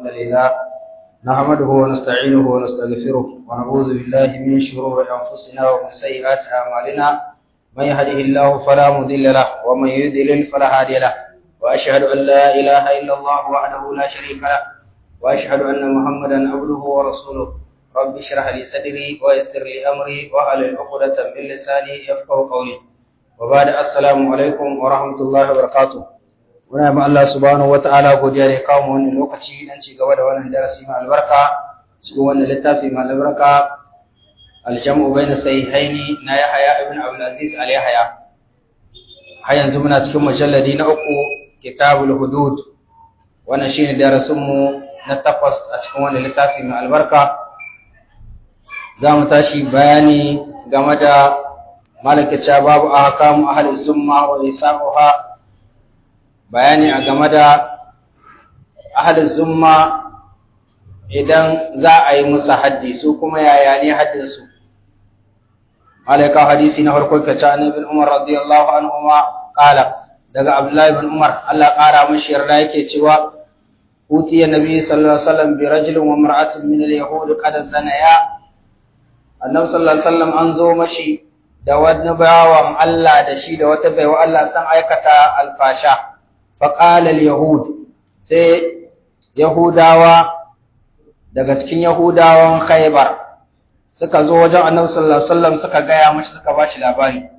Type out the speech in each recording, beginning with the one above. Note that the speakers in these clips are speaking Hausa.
لله نحمده ونستعينه ونستغفره ونعوذ بالله من شرور أنفسنا ومن سيئات أعمالنا من يهده الله فلا مضل له ومن يضلل فلا هادي له وأشهد أن لا إله إلا الله وحده لا شريك له وأشهد أن محمدا عبده ورسوله رب اشرح لي صدري ويسر لي أمري واحلل عقدة من لساني يفقهوا قولي وبعد السلام عليكم ورحمة الله وبركاته muna ma Allah subhanahu wata'ala godiya da ya kawo mu wannan lokaci dan ci gaba da wannan darasi mai albarka cikin wannan littafi mai albarka aljamu bayna sahihaini na Yahya ibn Abdul Aziz al Yahya har yanzu muna cikin mujalladi na uku kitabul hudud wannan shine darasin mu na takwas a cikin wannan littafi mai albarka za mu tashi bayani game da malakaci babu ahkamu ahli zumma wa isaquha bayani a game da ahalin zumma idan za a yi musu haddi su kuma yaya ne haddinsu malaika hadisi na farko ka ci annabi umar radiyallahu anhu ma kala daga abdullahi bin umar Allah kara mashi yarda yake cewa utiya nabi sallallahu alaihi wasallam bi rajulin wa mar'atin min al-yahud qad zanaya annabi sallallahu alaihi wasallam an zo mashi da wani bawan Allah da shi da wata baiwa Allah san aikata alfasha faƙalar Yahud sai Yahudawa daga cikin Yahudawan Khaibar suka zo wajen Annabi sallallahu alaihi wasallam suka gaya mashi suka bashi labari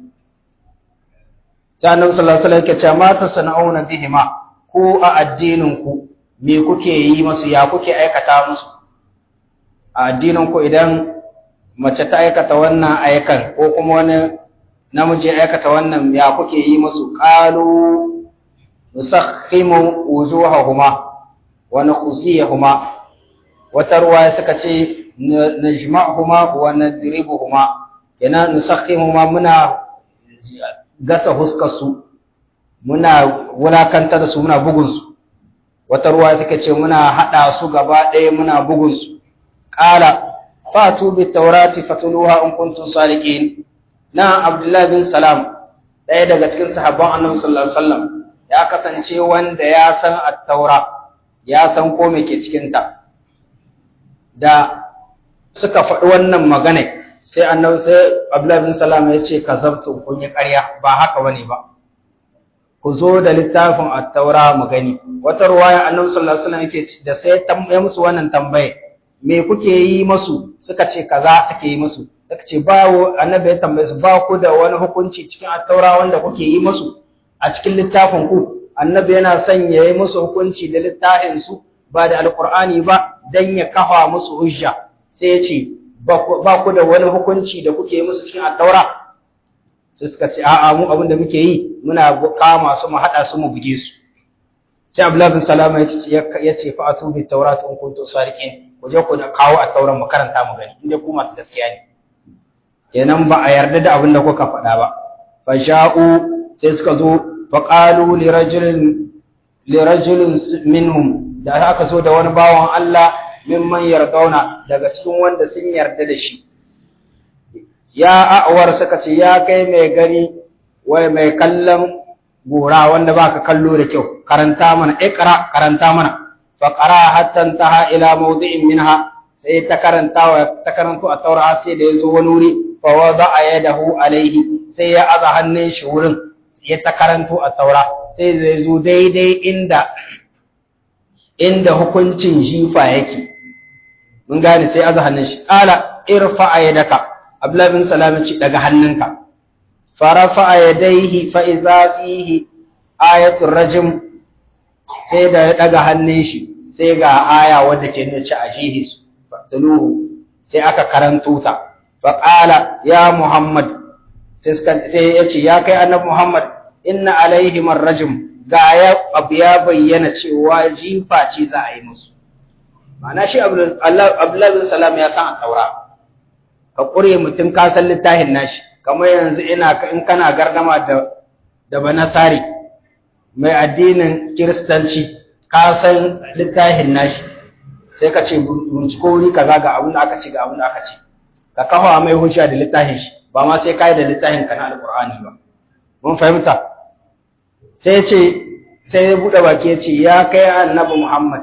sai Annabi sallallahu alaihi wasallam ya ce mata sana'una bihima ku a addinin ku me kuke yi musu ya kuke aikata musu a addinin ku idan mace ta aikata wannan aikan ko kuma wani namiji aikata wannan ya kuke yi musu qalu nusakhimu wujuhahuma wa nukhsiyahuma wata ruwaya suka ce najma'huma wa nadribuhuma kenan nusakhimuhuma muna gasa huskar su muna wulakantar su muna bugun su wata ruwaya suka ce muna hada su gaba ɗaya muna bugun su qala fatu bit tawrati fatuluha in kuntum sadiqin na abdullahi bin salam ɗaya daga cikin sahabban annabi sallallahu alaihi wasallam ya kasance wanda ya san attaura ya san ko me ke cikinta da suka faɗi wannan magana sai annabi sai Abdullahi bin Salam ya ce kazabtu kun yi ƙarya ba haka bane ba ku zo da littafin attaura mu gani wata ruwaya annabi sallallahu alaihi wasallam yake da sai ya musu wannan tambaye me kuke yi musu suka ce kaza ake yi musu suka ce ba annabi ya tambaye su ba ku da wani hukunci cikin attaura wanda kuke yi musu a cikin littafin ku annabi yana son ya yi musu hukunci da littafin su ba da alkur'ani ba dan ya kafa musu hujja sai ya ce ba ku da wani hukunci da kuke musu cikin addaura sai suka ce a'a mu abin da muke yi muna kama su mu hada su mu buge su sai abdullahi bin salama ya ce fa atu bi tawrat in kuntum sadiqin ku je ku da kawo a tauran mu karanta mu gani inda ku masu gaskiya ne kenan ba a yarda da abin da kuka faɗa ba fa sha'u sai suka zo faƙalu lirajulin minhum da aka zo da wani bawan Allah mimman yardauna daga cikin wanda sun yarda da shi ya a'war suka ce ya kai mai gani wai mai kallon gora wanda baka kallo da kyau karanta mana ikra karanta mana faqara hatta taha ila mawdi'in minha sai ta karanta wa ta karanto a taura sai da yazo wani wuri fa wada'a yadahu alaihi sai ya aza hannun shi wurin ya ta karanto a taura sai zai zo daidai inda inda hukuncin jifa yake mun gane sai aza hannun shi qala irfa yadaka abdullah bin salam ce daga hannunka farafa yadayhi fa iza fihi ayatul rajm sai da ya daga hannun shi sai ga aya wadda ke nuna ci a jihi su fatuluhu sai aka karanto ta fa qala ya muhammad sai ya ce ya kai annabi muhammad inna alaihim ar-rajm ga ya abu ya bayyana cewa jifa ce za a yi musu ma'ana shi Abdullahi bin Salam ya san taura ka kure mutum ka san littafin nashi kamar yanzu ina in kana gardama da da banasari mai addinin kiristanci ka san littafin nashi sai ka ce binciko wuri kaza ga abin da aka ce ga abin da aka ce ka kafa mai hujja da littafin shi ba ma sai kai da littafin ka na alqur'ani ba mun fahimta sai ya ce sai ya buɗe baki ya ce ya kai annabi Muhammad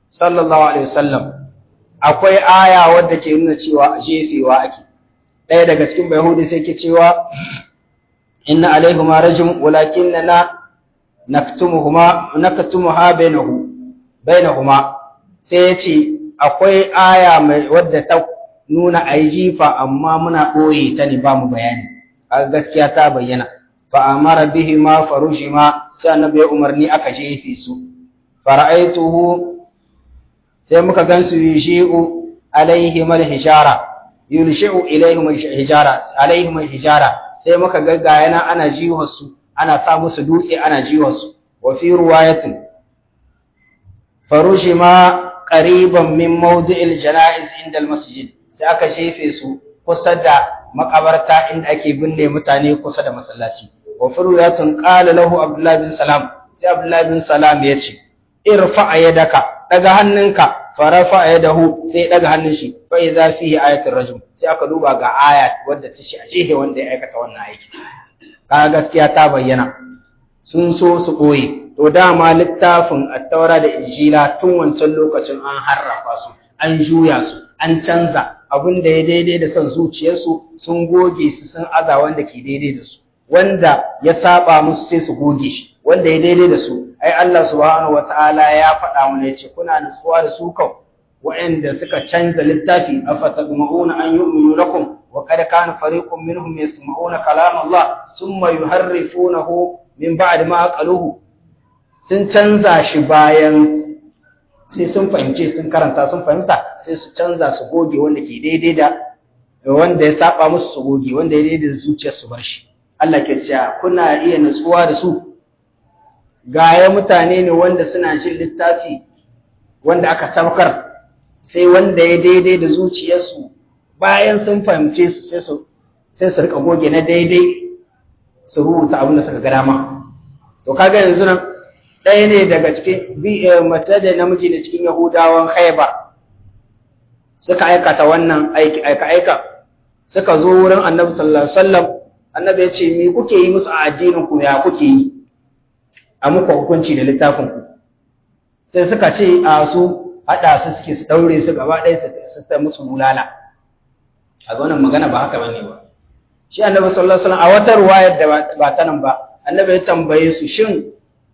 sallallahu alaihi wasallam akwai aya wadda ke nuna cewa jefewa ake ɗaya daga cikin bayahudi sai ke cewa inna alaihima rajum walakinna naktumuhuma naktumuha bainahu bainahuma sai ya ce akwai aya mai wadda ta nuna a yi jifa amma muna ɓoye ta ne ba mu bayani a gaskiya ta bayyana fa amara bihi ma farushi ma sai annabi ya umarni aka jefe su fara'aituhu sai muka gansu yushi'u alaihim alhijara yulshi'u ilaihim alhijara alaihim alhijara sai muka ga gayana ana jiwa su ana sa musu dutse ana jiwa su wa fi riwayatin farushi ma qariban min mawdi'il janaiz inda almasjid sai aka shefe su kusa da makabarta inda ake binne mutane kusa da masallaci wa furuyatun qala lahu abdullah bin salam sai abdullah bin salam ya ce irfa yadaka daga hannunka farafa yadahu sai daga hannun shi fa idza fihi ayatul rajm sai aka duba ga aya wadda ta ce a jehe wanda ya aikata wannan aiki kaga gaskiya ta bayyana sun so su boye to dama littafin at-taura da injila tun wancan lokacin an harrafa su an juya su an canza abin da ya daidai da son zuciyarsu sun goge su sun aza wanda ke daidai da su wanda ya saba musu sai su goge shi wanda ya daidai da su ai Allah subhanahu wataala ya faɗa mana yace kuna nutsuwa da su kan wa'anda suka canza littafi afatadma'una an yu'minu lakum wa qad kana fariqun minhum yasma'una kalam Allah thumma yuharrifunahu min ba'd ma aqaluhu sun canza shi bayan sai sun fahimce sun karanta sun fahimta sai su canza su goge wanda ke daidai da wanda ya saba musu su goge wanda ya daidai da zuciyar su bar shi Allah ke cewa kuna iya nutsuwa da su gaya mutane ne wanda suna jin littafi wanda aka saukar sai wanda ya daidai da zuciyarsu bayan sun fahimce su sai su sai su rika goge na daidai su rubuta abin da suka ga dama to kaga yanzu nan ɗaya ne daga cikin mace da namiji ne cikin Yahudawan Khaibar suka aikata wannan aiki aika aika suka zo wurin Annabi sallallahu alaihi wasallam Annabi ya ce me kuke yi musu a addinin ku ya kuke yi a muku hukunci da littafin ku sai suka ce a su hada su suke su daure su gaba ɗaya su ta musu bulala a ga wannan magana ba haka bane ba shi Annabi sallallahu alaihi wasallam a wata ruwayar da ba ta nan ba Annabi ya tambaye su shin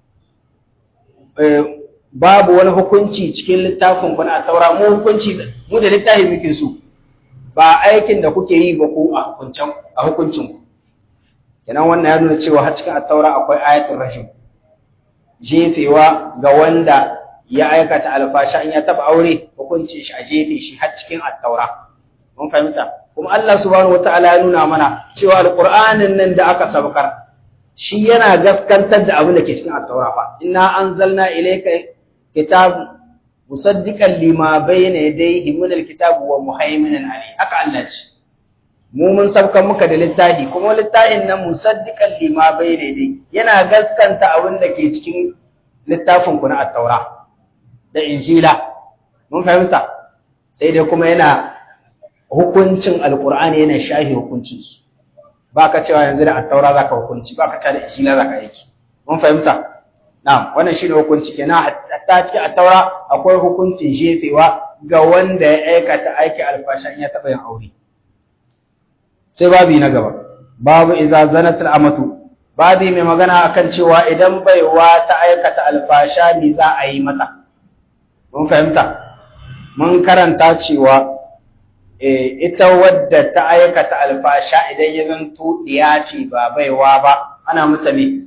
babu wani hukunci cikin littafin ku na taura mu hukunci mu da littafi muke so ba aikin da kuke yi ba ku a hukuncin a hukuncin ku kenan wannan ya nuna cewa har cikin taura akwai ayatul rashim jefewa ga wanda ya aikata alfasha in ya taba aure hukuncin shi a jefe shi har cikin at-taura mun fahimta kuma Allah subhanahu wataala ya nuna mana cewa alqur'anin nan da aka sabkar shi yana gaskantar da abin da ke cikin at-taura fa inna anzalna ilayka kitab musaddiqan lima bayna yadayhi min al-kitab wa muhaiminan alayhi haka Allah ce mu mun sabkan muka da littafi kuma littafin nan musaddiqan lima bayna yadayhi yana gaskanta abin da ke cikin littafin ku na at-taura da injila mun fahimta sai dai kuma yana hukuncin alqur'ani yana shahi hukuncin su ba ka cewa yanzu da attaura za ka hukunci ba ka cewa da injila za ka aiki mun fahimta na'am wannan shine hukunci kenan hatta cikin attaura akwai hukuncin jefewa ga wanda ya aikata aiki alfasha in ya taɓa yin aure sai babi na gaba babu idza zanatul amatu babi mai magana akan cewa idan baiwa ta aikata alfasha ne za a yi mata mun fahimta mun karanta cewa ita wadda ta aikata alfasha idan ya zanto diya ce ba baiwa ba ana mata ne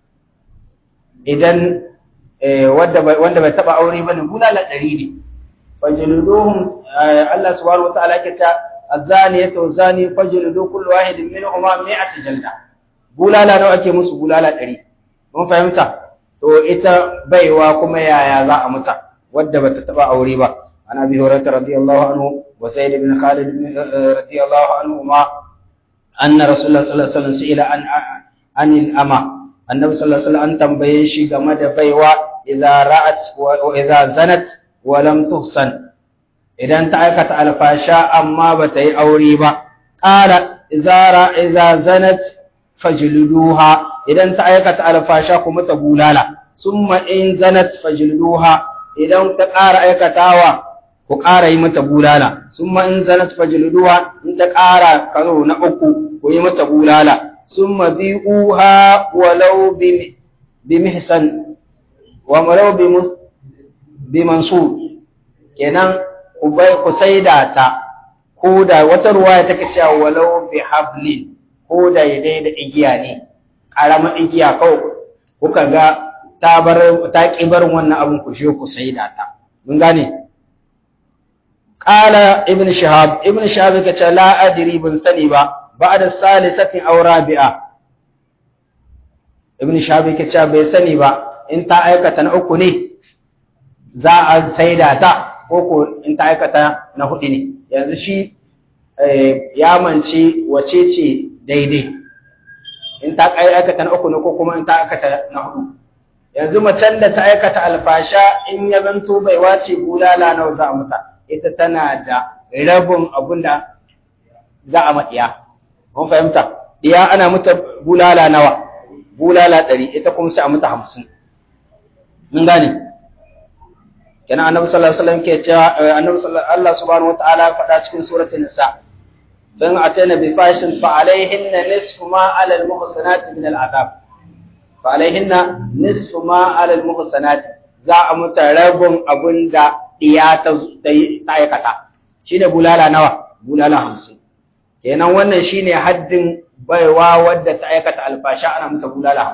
idan wanda bai taba aure ba ne bulala ɗari ne fajluduhum Allah subhanahu wataala yake ta azaniyatu zani fajludu kullu wahidin minhuma mi'ata jalda bulala nawa ake musu bulala ɗari mun fahimta to ita baiwa kuma yaya za a muta wadda bata taba aure ba عن ابي هريره رضي الله عنه وسيد بن خالد رضي الله عنهما ان رسول الله صلى الله عليه وسلم سئل عن عن الامه النبي صلى الله عليه وسلم an tambaye shi game da baiwa idza ra'at wa idza zanat wa lam tuhsan idan ta aikata alfasha amma bata yi aure ba qala idza ra idza zanat fajliduha idan ta aikata alfasha kuma ta bulala summa in zanat fajliduha idan ta ƙara aikatawa ku ƙara yi mata bulala summa in zanat fajliduha in ta ƙara karo na uku ku yi mata bulala summa bi'uha walau bi bimihsan wa walau bi mansur kenan ku bai ku saida ta ko da wata ruwaya take cewa walau bi hablin ko da dai da igiya ne karama igiya kawai kuka ga ta bar ta ki barin wannan abun ku shi ku saida ta mun gane qala ibn shahab ibn shahab yake cewa la adri bin sani ba ba'da salisati aw rabi'a ibn shahab yake cewa bai sani ba in ta aikata na uku ne za a saida ta ko ko in ta aikata na hudu ne yanzu shi ya mance wace ce daidai in ta aikata na uku ne ko kuma in ta aikata na hudu yanzu macen da ta aikata alfasha in ya zanto bai wace bulala nawa za a mata ita tana da rabin abun da za a maɗiya mun fahimta iya ana mata bulala nawa bulala ɗari ita kuma sai a mata hamsin mun gane kenan annabi sallallahu alaihi wasallam ke cewa annabi Allah subhanahu wataala faɗa cikin suratul nisa dan atana bi fashin fa alaihinna nisfu ma ala al muhsanati min al adab fa alaihinna nisfu ma ala al muhsanati za a muta rabon abunda iya ta aikata shine bulala nawa bulala 50 kenan wannan shine haddin baiwa wadda ta aikata alfasha ana mata bulala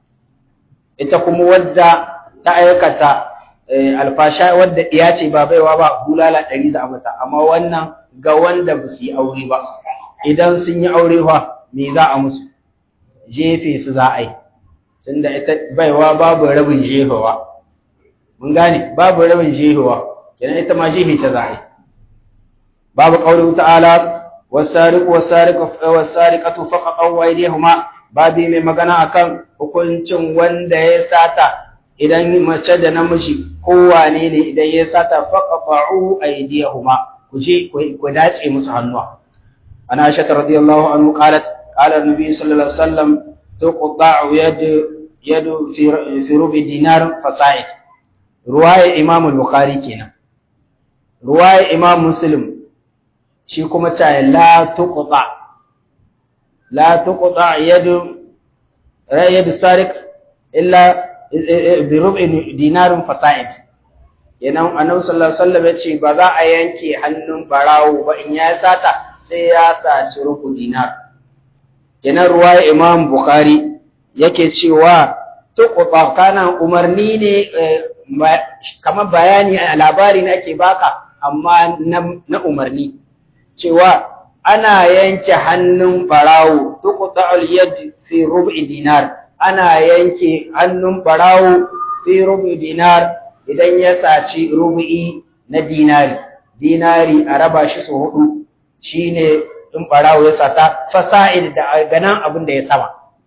50 ita kuma wadda ta aikata alfasha wadda iya ce ba baiwa ba bulala ɗari za a mata amma wannan ga wanda ba su yi aure ba idan sun yi aure fa me za a musu jefe su za a yi tunda ita baiwa babu rabin jefewa mun gane babu rabin jefewa kenan ita ma jefe ta za a yi babu qaulu ta'ala wasariqu wasariqu wasariqatu faqatu aydihuma babi mai magana akan hukuncin wanda ya sata idan mace da namiji kowane ne idan ya sata faqafa'u aydiyahuma ku je ku dace musu hannuwa ana aisha radiyallahu anhu qalat qala an-nabi sallallahu alaihi wasallam tuqta'u yad yad fi fi rubi dinar fasa'id ruwaya imam al-bukhari kenan ruwaya imam muslim shi kuma ta la tuqta la tuqta yad yad sariq illa birub'in dinarin fasa'id kenan annabi sallallahu alaihi wasallam yace ba za a yanke hannun barawo ba in ya sata sai ya saci rubu dinar kenan ruwaya imam bukhari yake cewa tuqta kana umarni ne kamar bayani a labari ne ake baka amma na umarni cewa ana yanke hannun barawo tuqta al yad fi rub'i dinar ana yanke hannun barawo fi rubu dinar idan ya saci rubu'i na dinari dinari a raba shi su hudu shine in barawo ya sata fasa'id da ganan abin da ya sama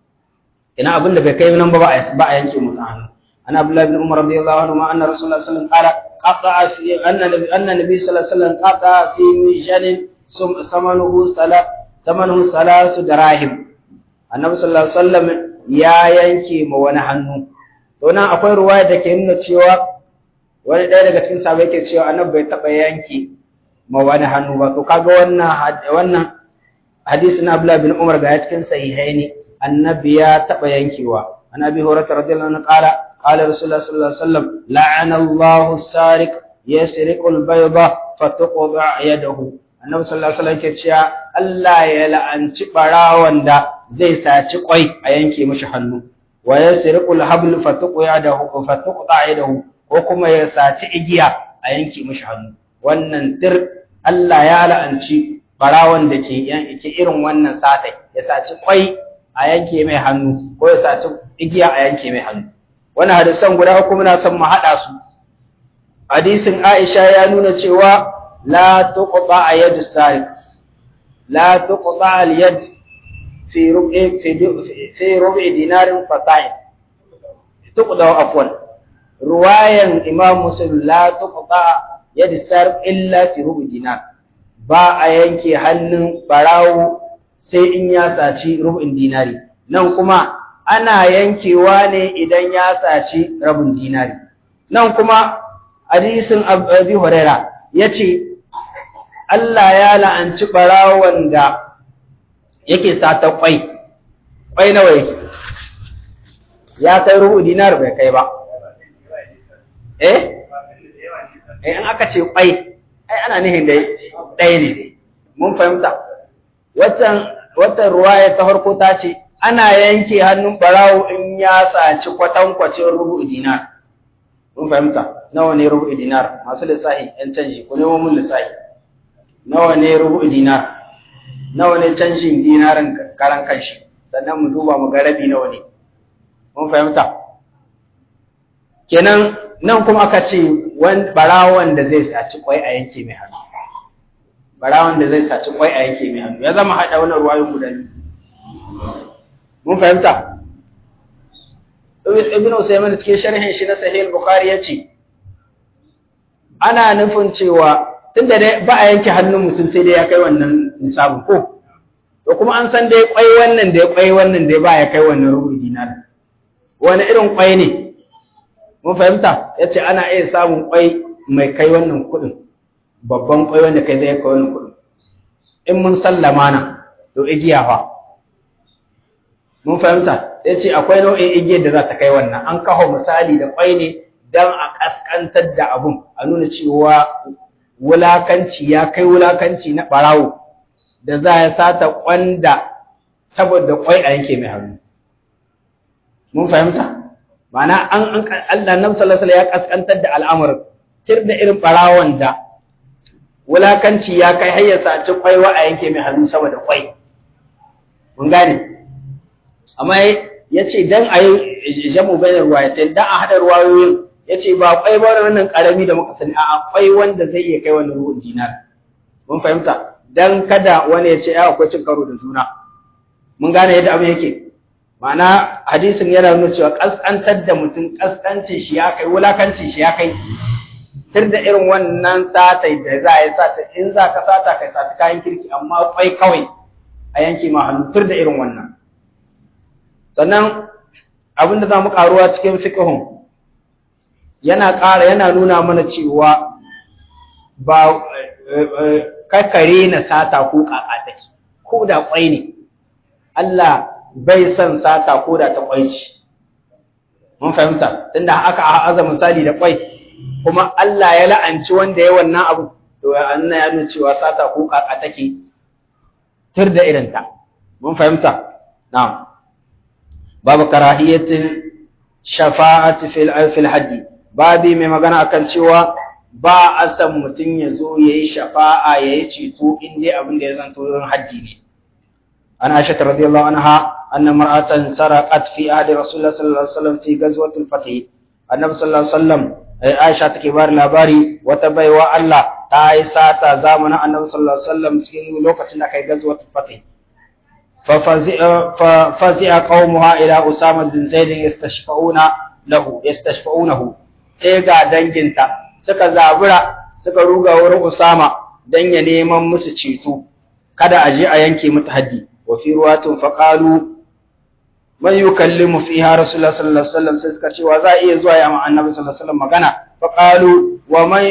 ina abin da bai kai nan ba ba a yanke musu hannu ana abdullahi bin umar radiyallahu anhu ma anna rasulullah sallallahu alaihi wasallam qala qata'a fi anna anna nabi sallallahu alaihi wasallam qata'a fi mishanin samanuhu sala samanuhu salasu dirahim annabi sallallahu alaihi wasallam ya yanke ma wani hannu to nan akwai ruwaya da ke nuna cewa wani ɗaya daga cikin sahabbai ke cewa annabi bai taɓa yanke ma wani hannu ba to kaga wannan wannan hadisi na Abdullah bin Umar ga cikin sahihaini annabi ya taɓa yankewa annabi Hurairah radiyallahu anhu qala qala rasulullah sallallahu alaihi wasallam la'ana Allahu as-sariq yasriqu al-bayda fatuqda yadahu annabi sallallahu alaihi wasallam ke cewa Allah ya la'anci barawan da zai saci kwai a yanke mishi hannu wa yasriqul habl fatuqya dahu fatuqta yadahu ko kuma ya saci igiya a yanke mishi hannu wannan dir Allah ya la'anci barawan da ke ke irin wannan satai ya saci kwai a yanke mai hannu ko ya saci igiya a yanke mai hannu wannan hadisan guda uku muna son mu hada su hadisin Aisha ya nuna cewa la tuqta yad sariq la tuqta al yad في ربع في في ربع دينار فصاعد تقضى عفوا رواية إمام مسلم لا تقضى يد السارق إلا في ربع دينار ba a yanke hannun barawo sai in ya saci rubin dinari nan kuma ana yankewa ne idan ya saci rabin dinari nan kuma hadisin Abi Huraira yace Allah ya la'anci barawon da yake sata kwai kwai nawa yake ya kai rubu dinar bai kai ba eh eh an aka ce kwai ai ana nihin da ɗaya ne mun fahimta waccan waccan ruwaya ta farko ta ce ana yanke hannun barawo in ya saci kwatankwacin rubu dinar mun fahimta nawa ne rubu dinar masu lissahi yan canji ku nemo mun lissahi nawa ne rubu dinar nawa ne canjin dinarin karan kanshi sannan mu duba mu ga rabi nawa ne mun fahimta kenan nan kuma aka ce barawon da zai saci kwai a yanke mai hannu barawon da zai saci kwai a yanke mai hannu ya zama haɗa wani ruwayoyin guda biyu mun fahimta ibn usaymin cikin sharhin shi na sahih bukhari yace ana nufin cewa tunda dai ba a yanke hannun mutum sai dai ya kai wannan nisabin ko to kuma an san dai kwai wannan da ya kwai wannan dai ba ya kai wannan rubu dinar wani irin kwai ne mun fahimta yace ana iya samun kwai mai kai wannan kuɗin babban kwai wanda kai zai kai wannan kuɗin in mun sallama na to igiya fa mun fahimta sai ce akwai nau'in igiyar da za ta kai wannan an kawo misali da kwai ne dan a kaskantar da abun a nuna cewa wulakanci ya kai wulakanci na barawo da za ya sata kwanda saboda kwai a yake mai hannu mun fahimta ma'ana an an Allah nan sallallahu ya kaskantar da al'amarin tir da irin barawon da wulakanci ya kai har ya saci kwai wa a yanke mai hannu saboda kwai mun gane amma yace dan ayi jamu bainar ruwayatain dan a hada ruwayoyin yace ba kwai ba wannan karami da muka sani a kwai wanda zai iya kai wannan ruwan dinar mun fahimta dan kada wani ya ce ai akwai cin karo da juna mun gane yadda abin yake ma'ana hadisin yana nuna cewa kaskantar da mutum kaskancin shi ya kai wulakancin shi ya kai tir da irin wannan sata da za a yi sata in za ka sata kai sata kayan kirki amma kwai kawai a yanke ma hannu tir da irin wannan sannan abin da za mu karuwa cikin fiqhun yana ƙara yana nuna mana cewa ba kakare na sata ko kaka take ko da kwai ne Allah bai son sata ko da ta kwai ce mun fahimta tunda aka aza misali da kwai kuma Allah ya la'anci wanda ya wannan abu to annan ya nuna cewa sata ko kaka take tir da irin ta mun fahimta na'am babu karahiyatin shafa'ati fil fil hajji babi mai magana akan cewa ba a san mutum ya zo ya yi shafa'a ya yi ceto in dai abin da ya zanto wurin hajji ne an aisha ta radiyallahu anha anna mar'atan saraqat fi ahdi rasulullah sallallahu alaihi wasallam fi ghazwatil fatih annabi sallallahu alaihi wasallam aisha take bada labari wata baiwa Allah ta yi sata zamanin annabi sallallahu alaihi wasallam cikin lokacin da kai ghazwatul fatih fa fazi'a qaumuha ila usama bin zaid yastashfa'una lahu yastashfa'unahu sai ga danginta suka zabura suka ruga wurin Usama dan ya neman musu ceto kada a je a yanke mata haddi wa fi ruwatun faqalu man yukallimu fiha rasulullah sallallahu alaihi wasallam sai suka ce wa za a iya zuwa ya ma annabi sallallahu alaihi wasallam magana faqalu wa man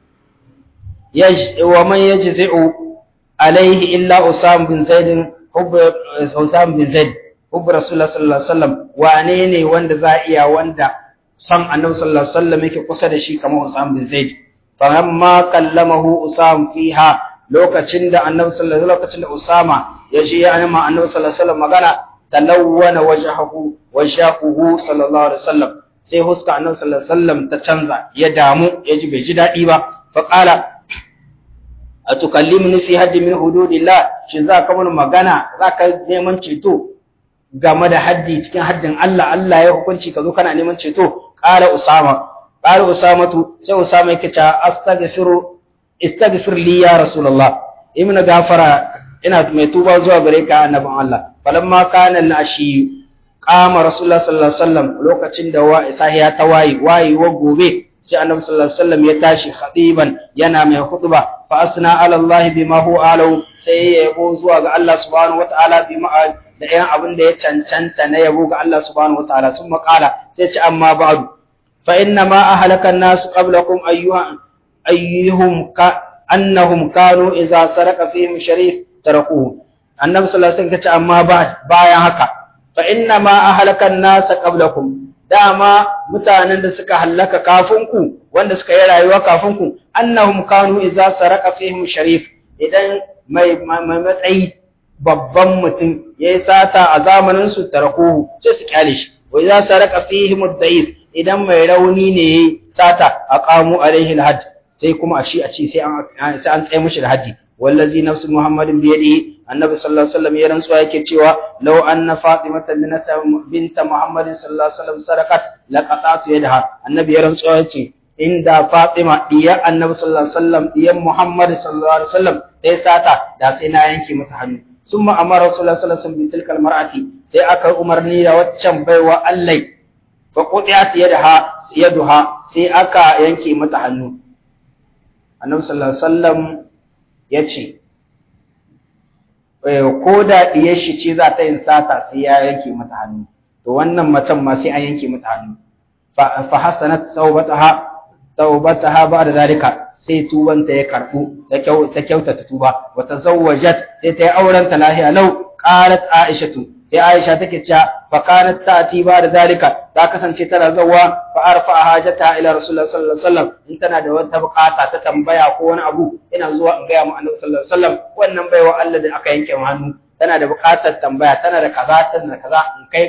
yaj wa man yajzi'u alaihi illa usam bin zaid hubb usam bin zaid hubb rasulullah sallallahu alaihi wasallam wane ne wanda za a iya wanda san annabi sallallahu alaihi wasallam yake kusa da shi kamar Usam bin Zaid falamma kallamahu Usam fiha lokacin da annabi sallallahu alaihi lokacin da Usama ya je ya annabi annabi sallallahu alaihi wasallam magana talawwana wajhahu wajhahu sallallahu alaihi wasallam sai huska annabi sallallahu alaihi wasallam ta canza ya damu ya ji bai ji dadi ba fa qala atukallimuni fi haddi min hududillah shin za ka mun magana za ka neman ceto game da haddi cikin haddin Allah Allah ya hukunci ka zo kana neman ceto qala usama qala usamatu sai usama yake ta astaghfiru istaghfir li ya rasulullah ibnu gafara ina mai tuba zuwa gare ka annabin Allah falamma kana al-ashi qama rasulullah sallallahu alaihi wasallam lokacin da wa sahiya ta wayi wayi wa gobe sai annabi sallallahu alaihi wasallam ya tashi khatiban yana mai khutba fa asna ala Allah bima huwa alau sai ya yabo zuwa ga Allah subhanahu wataala bima da irin abin da ya cancanta na yabo ga Allah subhanahu wataala sun makala sai ce amma ba'du fa inna ma ahlaka an-nas qablakum ayyuha ayyuhum ka annahum kanu idza saraka fihim sharif tarakuhu annabi sallallahu alaihi wasallam kace amma bayan haka fa inna ma ahlaka an-nas qablakum dama mutanen da suka hallaka kafin ku wanda suka yi rayuwa kafin ku annahum kanu idza saraka fihim sharif idan mai matsayi babban mutum yayi sata a zamanin su tarakuhu sai su kyale shi wa idza saraka fihim ad-da'if idan mai rauni ne yayi sata aqamu alaihi al-hadd sai kuma a shi a ci sai an sai an tsaye mishi da haddi wallazi nafsu muhammadin bi yadihi annabi sallallahu alaihi wasallam ya rantsuwa yake cewa law anna fatimata binta muhammadin sallallahu alaihi wasallam sarakat laqatatu yadaha annabi ya rantsuwa yace inda fatima diya annabi sallallahu alaihi wasallam diyan muhammad sallallahu alaihi wasallam sai sata da sai na yanke mata hannu summa amara rasulullahi sallallahu alaihi wasallam bi tilkal mar'ati sai aka umarni da waccan baiwa Allah fa qutiyat yadaha yaduha sai aka yanke mata hannu annabi sallallahu alaihi wasallam yace ko da diyar shi ce za ta yin sata sai ya yanke mata hannu to wannan macen ma sai an yanke mata hannu fa hasanat tawbataha tawbataha ba'da zalika sai tubanta ya karbu ta kyautata tuba wa tazawwajat sai ta yi auren ta lahiya lau qalat aishatu sai aisha take cewa fa kanat ta'ti ba'da zalika ta kasance tana zawwa fa arfa hajata ila rasulullah sallallahu alaihi wasallam in tana da wata bukata ta tambaya ko wani abu ina zuwa in ga mu annabi sallallahu alaihi wasallam wannan baiwa Allah da aka yanke hannu tana da bukatar tambaya tana da kaza tana da kaza in kai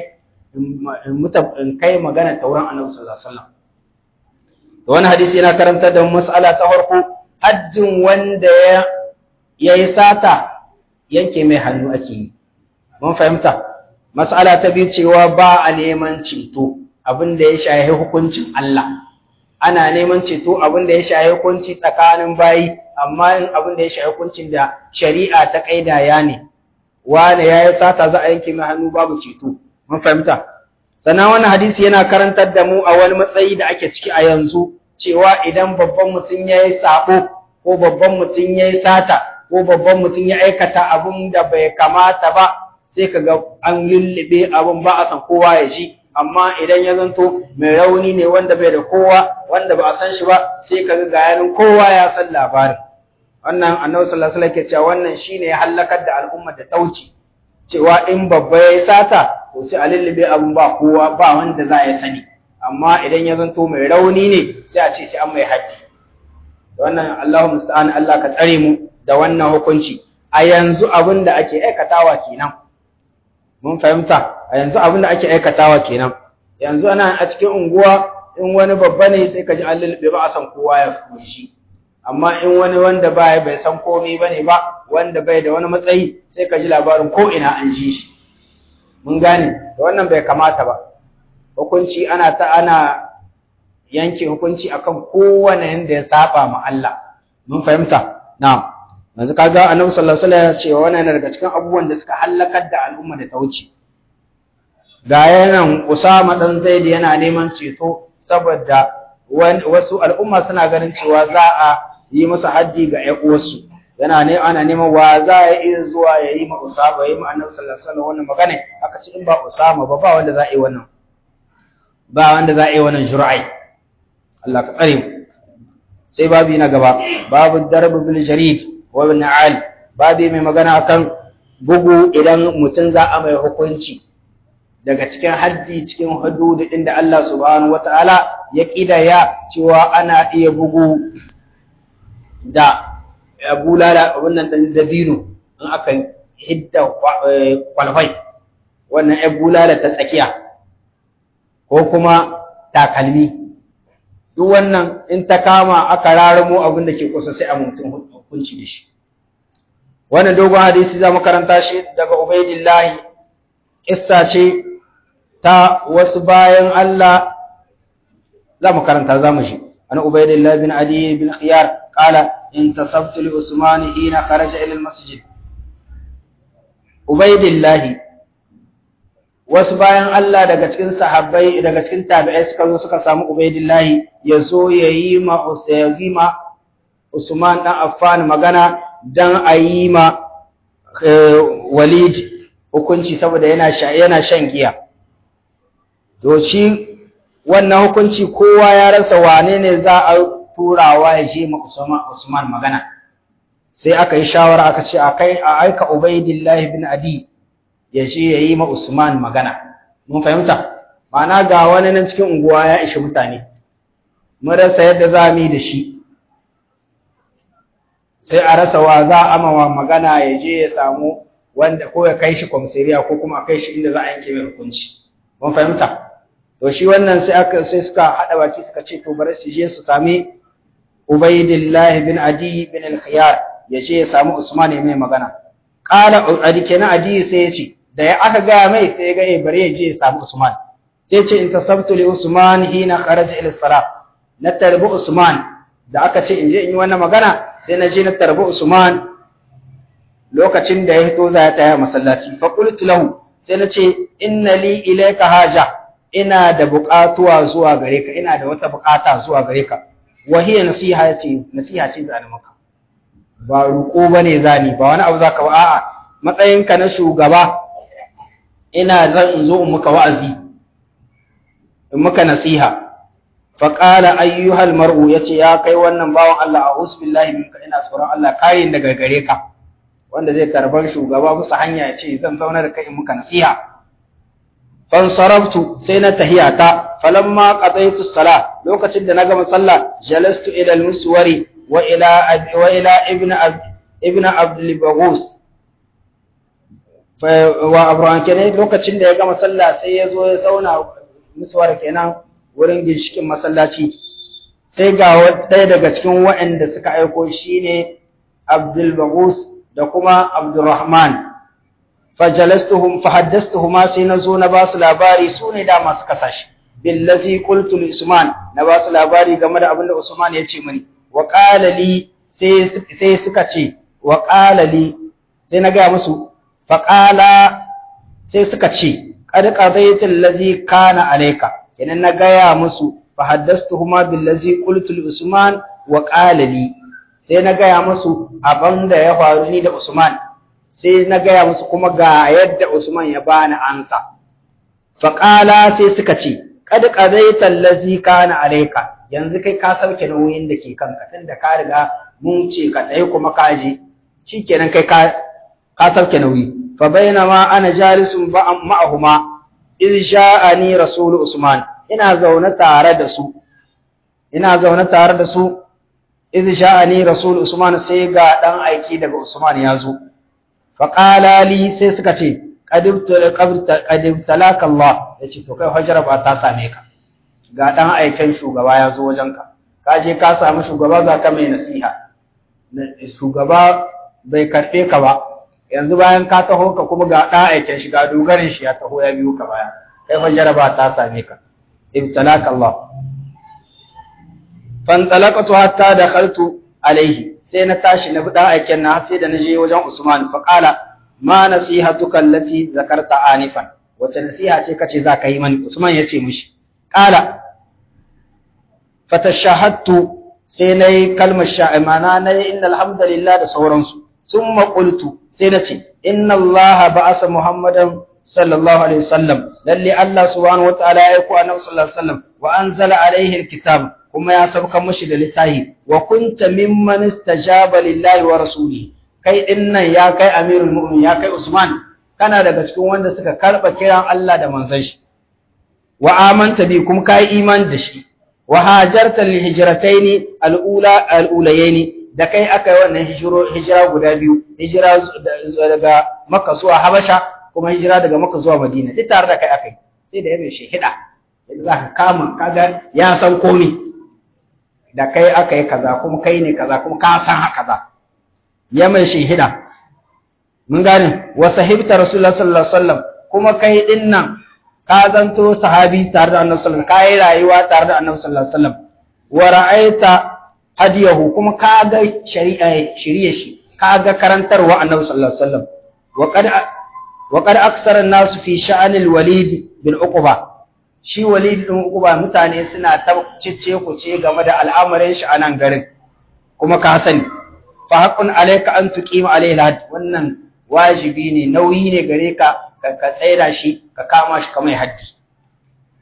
in kai magana tauran annabi sallallahu alaihi wasallam wani hadisi yana karantar da mas'ala ta farko haddin wanda ya yayi sata yanke mai hannu ake yi mun fahimta mas'ala ta biyu cewa ba a neman ceto abin da ya shahi hukuncin Allah ana neman ceto abin da ya shahi hukunci tsakanin bayi amma in abin da ya shahi hukuncin da shari'a ta kaidaya ne wane yayi sata za a yanke mai hannu babu ceto mun fahimta sannan wannan hadisi yana karantar da mu a wani matsayi da ake ciki a yanzu cewa idan babban mutum ya yi sabo ko babban mutum ya yi sata ko babban mutum ya aikata abin da bai kamata ba sai ka ga an lullube abin ba a san kowa ya shi amma idan ya zanto mai rauni ne wanda bai da kowa wanda ba a san shi ba sai ka ga yanin kowa ya san labarin wannan annabi sallallahu alaihi wasallam ke cewa wannan shine ya halakar da al'umma da tauci cewa in babba ya yi sata to sai a lullube abin ba kowa ba wanda za ya sani amma idan ya zanto mai rauni ne sai a ce sai an mai haddi wannan Allahu musta'an Allah ka tsare mu da wannan hukunci a yanzu abin da ake aikatawa kenan mun fahimta a yanzu abin da ake aikatawa kenan yanzu ana a cikin unguwa in wani babba ne sai ka ji an lullube ba a san kowa ya fi shi amma in wani wanda baya bai san komai bane ba wanda bai da wani matsayi sai ka ji labarin ko ina an ji shi mun gane da wannan bai kamata ba hukunci ana ta ana yanke hukunci akan kowane yanda ya saba ma Allah mun fahimta na'am yanzu kaga annabi sallallahu alaihi wasallam ya ce wannan yana daga cikin abubuwan da suka halakar da al'umma da ta wuce ga yanan Usama dan Zaid yana neman ceto saboda wasu al'umma suna ganin cewa za a yi masa haddi ga ƴan uwarsu yana ne ana neman wa za ya iya zuwa ya yi ma Usama ya yi ma Annabi sallallahu alaihi wasallam wannan magana aka ce in ba Usama ba ba wanda za a yi wannan ba wanda za a yi wannan jur'ai Allah ka tsare mu sai babi na gaba babu darb bil jarid wa ibn al babi mai magana akan bugu idan mutum za a mai hukunci daga cikin haddi cikin hudud din da Allah subhanahu wataala ya kidaya cewa ana iya bugu da bulala wannan dan dabino in aka hidda kwalfai wannan ya bulala ta tsakiya ko kuma takalmi duk wannan in ta kama aka raramo abin da ke kusa sai a mutum hukunci da shi wannan dogon hadisi za mu karanta shi daga ubaidillahi kissa ce ta wasu bayan Allah za mu karanta za mu shi an ubaidillah bin adi bin khiyar qala intasabtu li usman hina kharaja ila al-masjid ubaidillah wasu bayan Allah daga cikin sahabbai daga cikin tabi'ai suka zo suka samu ubaidillah ya zo yayi ma usayzima usman dan affan magana dan ayi ma walid hukunci saboda yana yana shan giya to shi wannan hukunci kowa ya rasa wane ne za a turawa ya je ma Usman magana sai aka yi shawara aka ce a kai a aika Ubaidillah ibn Adi ya je ya yi ma Usman magana mun fahimta ma'ana ga wani nan cikin unguwa ya ishi mutane mun rasa yadda za mu yi da shi sai a rasa wa za a amawa magana ya je ya samu wanda ko ya kai shi kwamsiriya ko kuma a kai shi inda za a yanke mai hukunci mun fahimta to shi wannan sai aka sai suka hada baki suka ce to bari su je su sami Ubaidillah bin Adi bin al-Khiyar ya je ya samu Usman ya mai magana qala Adi kenan Adi sai ya ce da ya aka ga mai sai ya ga eh bari ya je ya samu Usman sai ce in tasabtu li Usman hina kharaja ila salat na tarbi Usman da aka ce in je in yi wannan magana sai na je na tarbi Usman lokacin da ya fito za ya taya masallaci fa qultu lahu sai na ce inna li ilayka haja ina da buƙatuwa zuwa gare ka ina da wata buƙata zuwa gare ka wa hiya nasiha ce nasiha ce da maka ba ruko bane zani ba wani abu zaka ba a'a matsayinka na shugaba ina zan in zo in muka wa'azi in muka nasiha faƙala ayyuhal mar'u ya ce ya kai wannan bawan Allah a billahi minka ina tsoron Allah kayin daga gare ka wanda zai tarbar shugaba bisa hanya ya ce zan zauna da kai in muka nasiha fansarabtu sai na tahiyata falamma qadaytu sala lokacin da na gama sallah jalastu ila al-muswari wa ila wa ila ibn ibn abdul baghus wa abraham kenan lokacin da ya gama sallah sai ya zo ya zauna muswar kenan wurin ginshikin masallaci sai ga ɗaya daga cikin waɗanda suka aiko shine Abdul Baghus da kuma Abdurrahman fajalastuhum fahaddastuhuma sai na zo na ba su labari su ne dama suka sashi billazi qultu li Usman na ba su labari game da abin da Usman ya ce mini wa qala li sai sai suka ce wa qala li sai na ga musu fa qala sai suka ce qad qadaytul ladzi kana alayka kenan na gaya musu fa haddastuhuma billazi qultu li Usman wa qala li sai na gaya musu abin da ya faru ni da Usman sai na gaya musu kuma ga yadda Usman ya bani ansa fa qala sai suka ce qad qadaita allazi kana alayka yanzu kai ka sauke nauyin da ke kanka tunda ka riga mun ce ka dai kuma ka ji shikenan kai ka ka sauke nauyi fa bainama ana jalisun ma'ahuma iz ja'ani rasul Usman ina zaune tare da su ina zaune tare da su iz sha'ani rasul usman sai ga dan aiki daga usman ya zo fa qala li sai suka ce qadibtalaka Allah yace to kai hajara ba ta same ka ga dan aikin shugaba ya zo wajenka ka je ka samu shugaba za ka mai nasiha shugaba bai karbe ka ba yanzu bayan ka taho ka kuma ga dan aikin shi ga dogarin shi ya taho ya biyo ka baya kai hajara ba ta same ka ibtalaka Allah fantalaqatu hatta dakhaltu alayhi sai na tashi na bida aiken na sai da naje wajen Usman fa qala ma nasihatuka allati zakarta anifan wace nasiha ce kace za ka yi mani Usman yace mishi qala fatashahadtu sai nayi kalmar sha'imana nayi innal hamdalillah da sauransu summa qultu sai nace inna allaha ba'asa muhammadan sallallahu alaihi wasallam lalle Allah subhanahu wataala ya aiko annabi sallallahu alaihi wasallam wa anzala alaihi alkitab kuma ya sauka mashi da littafi wa kunta mimman istajaba lillahi wa rasuli kai dinnan ya kai amirul mu'minin ya kai usman kana daga cikin wanda suka karba kiran Allah da manzon shi wa amanta bi kuma kai iman da shi wa hajarta lil hijrataini al-ula al-ulayaini da kai aka yi wannan hijiro hijira guda biyu hijira daga makka zuwa habasha kuma hijira daga makka zuwa madina duk tare da kai aka yi sai da yabe shi hida za ka kama kaga ya san komai da kai aka yi kaza kuma kai ne kaza kuma ka san haka za ya mai shahida mun gane wa sahibta rasulullah sallallahu alaihi wasallam kuma kai din nan ka zanto sahabi tare da annabi sallallahu alaihi wasallam kai rayuwa tare da annabi sallallahu alaihi wasallam wa ra'aita hadiyahu kuma ka ga shari'a shari'a shi ka ga karantarwa annabi sallallahu alaihi wasallam wa qad wa qad aksara an-nas fi sha'anil walid bin uqba shi walid din uba mutane suna ta cicce ku ce game da al'amarin shi a nan garin kuma ka sani fa haqqun alayka an tuqima alayhi had wannan wajibi ne nauyi ne gare ka ka tsaira shi ka kama shi kamar haddi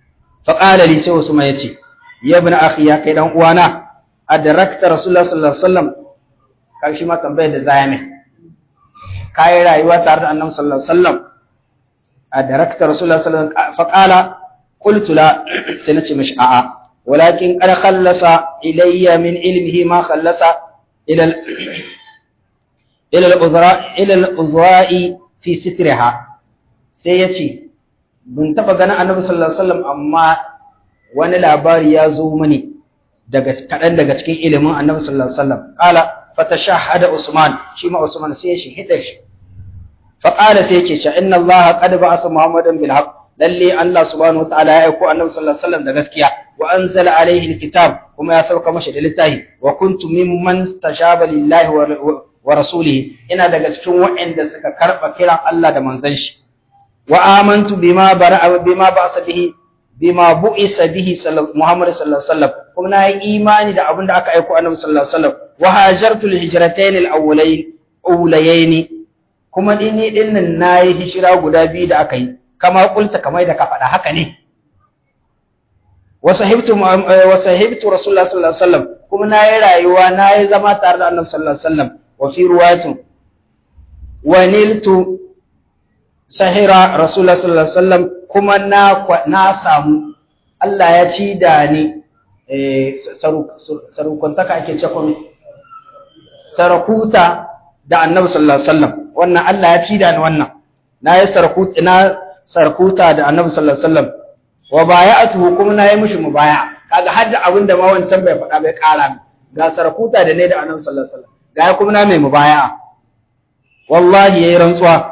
fa qala li sai usman yace ya ibn akhi ya kai dan uwana adrakta rasulullah sallallahu alaihi wasallam kai shi ma tambayar da zaya mai kai rayuwa tare da annabi sallallahu alaihi wasallam adrakta rasulullah sallallahu alaihi wasallam fa qala qultu la sai nace mishi a'a ولكن قد خلص إلي من علمه ما خلص إلى ال... إلى الأذراء إلى الأذراء في سترها سيأتي bin taɓa ganin annabi sallallahu alaihi wasallam amma wani labari ya zo mani daga kaɗan daga cikin ilimin annabi sallallahu alaihi wasallam qala fatashahada usman shi ma usman sai ya shahida shi fa qala sai yake cewa inna allaha qad ba'asa muhammadan bil haqq lalle Allah subhanahu wa ta'ala ya aiko annabi sallallahu alaihi wasallam da gaskiya wa anzala alaihi alkitab kuma ya sauka mashi da littafi wa kuntu mimman tajaba lillahi wa rasulihi ina daga cikin waɗanda suka karba kiran Allah da manzon shi wa amantu bima bara'a bima ba'sa bihi bima bu'isa bihi Muhammad sallallahu alaihi wasallam kuma na yi imani da abin da aka aiko annabi sallallahu alaihi wasallam wa hajartu alhijratayn alawwalayn awlayayn kuma ni dinnan nayi hijira guda biyu da aka yi kama kulta kamar da ka faɗa haka ne wasahibtu wasahibtu rasulullah sallallahu alaihi wasallam kuma nayi rayuwa nayi zama tare da annabi sallallahu alaihi wasallam wa fi ruwayatin wa niltu sahira rasulullah sallallahu alaihi wasallam kuma na na samu Allah ya ci da ni eh sarukuntaka ake ce kuma sarakuta da annabi sallallahu alaihi wasallam wannan Allah ya ci da ni wannan na yi sarakuta na sarkuta da annabi sallallahu alaihi wasallam wa baya'atuhu kuma na yi mishi mubaya kaga har da abin da ma wancan bai faɗa bai ƙara ga sarkuta da ne da annabi sallallahu alaihi wasallam ga kuma na mai mubaya wallahi yayi rantsuwa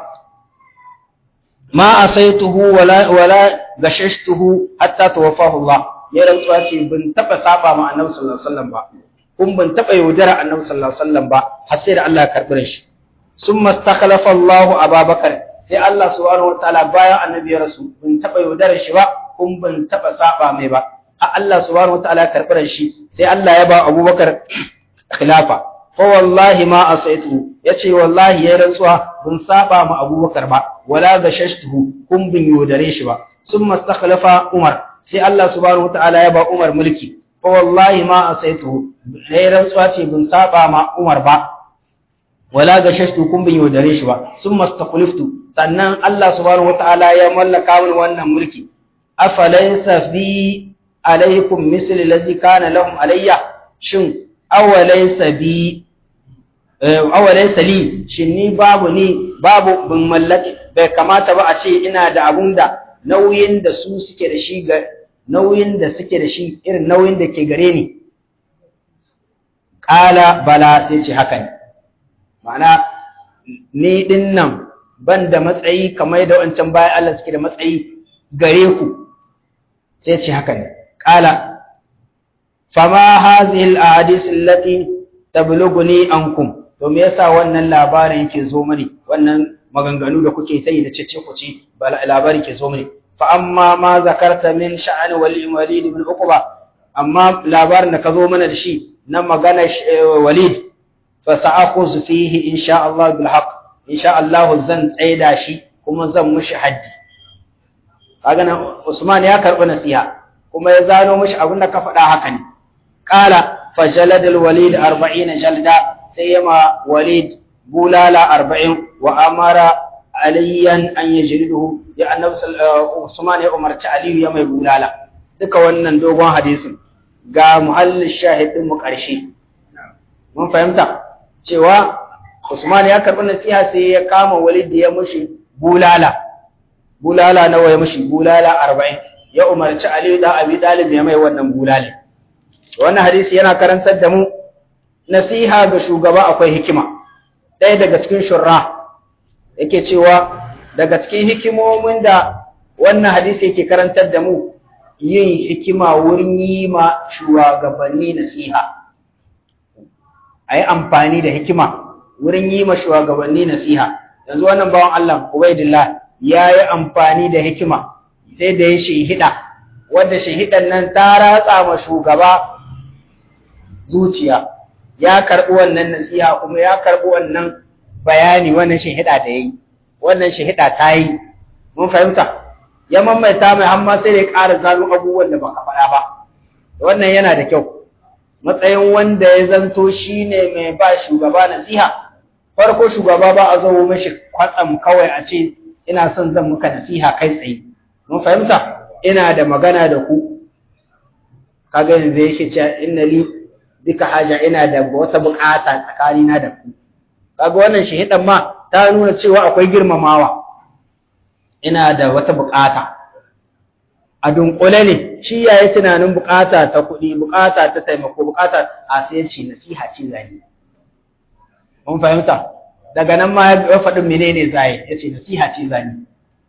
ma asaituhu wala wala gashashtuhu hatta tawaffahu Allah yayi rantsuwa ce bin taba saba ma annabi sallallahu alaihi wasallam ba kun ban taba yaudara annabi sallallahu alaihi wasallam ba har sai da Allah ya karbi shi summa istakhlafa Allah Abubakar sai Allah subhanahu wataala bayan annabi ya rasu bin taba yaudarar shi ba kun bin taba saba mai ba a Allah subhanahu wataala karbar shi sai Allah ya ba Abubakar khilafa fa wallahi ma asaitu yace wallahi ya rantsuwa bin saba ma Abubakar ba wala gashashtuhu kun bin yaudare shi ba summa istakhlafa Umar sai Allah subhanahu wataala ya ba Umar mulki fa wallahi ma asaitu ya rantsuwa ce bin saba ma Umar ba wala gashashtu kun bin yaudare shi ba sun mastakhliftu sannan Allah subhanahu wataala ya mallaka min wannan mulki afalaysa fi alaikum misl allazi kana lahum alayya shin awalaysa bi awalaysa li shin ni babu ni babu bin mallaki bai kamata ba a ce ina da abun da nauyin da su suke da shi ga nauyin da suke da shi irin nauyin da ke gare ni qala bala sai ce haka ne ma'ana ni din nan ban da matsayi kamar da wancan bayan Allah suke da matsayi gare ku sai ce haka ne qala fama hadhihi al-ahadith allati tablughuni ankum to me yasa wannan labarin yake zo mani wannan maganganu da kuke tayi da cece kuce ba labari ke zo mani fa amma ma zakarta min sha'an wal walid ibn uqba amma labarin da ka zo mana da shi na magana walid فسأخذ فيه إن شاء الله بالحق إن شاء الله زن تsaida shi kuma zan mushi haddi kaga nan Usman ya karbi nasiha kuma ya zano mushi abin da ka faɗa haka ne qala fajalad alwalid 40 jalda sai yama walid bulala 40 wa amara aliyan an yajliduhu ya annabi Usman ya umarci Aliyu ya mai bulala duka wannan dogon hadisin ga muhallin shahidin mu ƙarshe mun fahimta cewa Usman ya karɓi nasiha sai ya kama Walid da ya mushi bulala bulala nawa ya mushi bulala 40 ya umarci Ali da Abi Talib ya mai wannan bulale wannan hadisi yana karantar da mu nasiha ga shugaba akwai hikima ɗaya daga cikin shurra yake cewa daga cikin hikimomin da wannan hadisi yake karantar da mu yin hikima wurin yi ma shugabanni nasiha a yi amfani da hikima wurin yi ma shugabanni nasiha yanzu wannan bawan Allah Ubaidillah ya yi amfani da hikima sai da ya shehida wadda shehidan nan ta ratsa ma shugaba zuciya ya karɓi wannan nasiha kuma ya karɓi wannan bayani wannan shehida da ya yi wannan shehida ta yi mun fahimta ya mamaita mai amma sai da ya ƙara zano abubuwan da baka faɗa ba wannan yana da kyau matsayin wanda ya zanto shine mai ba shugaba nasiha farko shugaba ba a zo mashi kwatsam kawai a ce ina son zan muka nasiha kai tsaye mun fahimta ina da magana da ku kaga yanzu yake cewa inna li duka haja ina da wata bukata tsakanina da ku kaga wannan shahidan ma ta nuna cewa akwai girmamawa ina da wata bukata a dunkule ne shi yayi tunanin bukata ta kuɗi bukata ta taimako bukata a sai ce nasiha ce zani mun fahimta daga nan ma ya faɗi menene zai yace nasiha ce zani